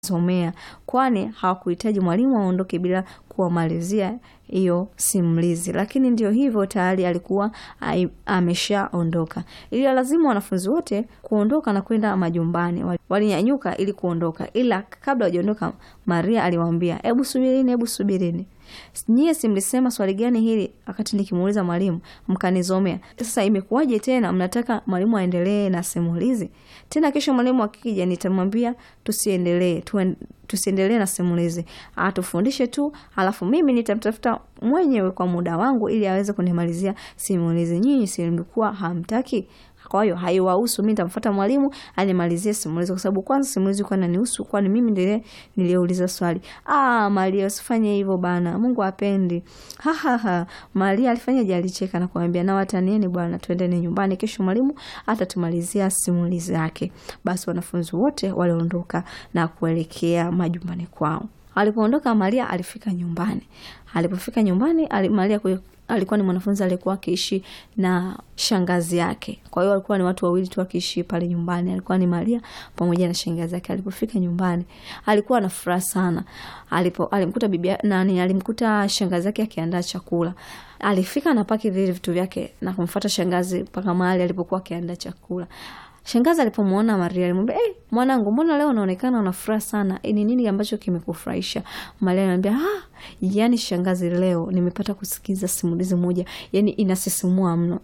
somea kwani hawakuhitaji mwalimu aondoke bila kuwamalizia hiyo simulizi, lakini ndio hivyo, tayari alikuwa ameshaondoka. Ila lazima wanafunzi wote kuondoka na kwenda majumbani. Walinyanyuka ili kuondoka, ila kabla hawajaondoka, Maria aliwaambia, hebu subirini, hebu subirini Nyie si mlisema swali gani hili wakati nikimuuliza mwalimu mkanizomea? Sasa imekuwaje tena mnataka mwalimu aendelee na simulizi tena? Kesho mwalimu akija nitamwambia tusiendelee, tusiendelee na simulizi, atufundishe tu, alafu mimi nitamtafuta mwenyewe kwa muda wangu ili aweze kunimalizia simulizi. Nyinyi si mlikuwa hamtaki? Kwa hiyo haiwahusu, mimi nitamfuata mwalimu animalizie simulizi, kwa sababu kwanza simulizi kwa nanihusu, kwani mimi ndiye niliyeuliza swali. Ah, Maria usifanye hivyo bana, Mungu apendi. Ha ha ha. Maria alifanyaje? Alicheka na kumwambia na watanieni bwana, twendeni nyumbani, kesho mwalimu atatumalizia simulizi yake. Basi wanafunzi wote waliondoka na kuelekea majumbani kwao. Alipoondoka Maria alifika nyumbani. Alipofika nyumbani ali, Maria alikuwa ni mwanafunzi aliyekuwa akiishi na shangazi yake. Kwa hiyo walikuwa ni watu wawili tu wakiishi pale nyumbani, alikuwa ni Maria pamoja na shangazi yake. Alipofika nyumbani alikuwa na furaha sana. Alipo alimkuta bibi nani, alimkuta shangazi yake akiandaa chakula. Alifika na paki vile vitu vyake na kumfuata shangazi mpaka mahali alipokuwa akiandaa chakula. Shangazi alipomwona Maria alimwambia, "Eh, hey, mwanangu, mbona leo unaonekana una furaha sana? E, ni nini ambacho kimekufurahisha?" Maria anamwambia, "Ah, yani shangazi, leo nimepata kusikiza simulizi moja, yani inasisimua mno."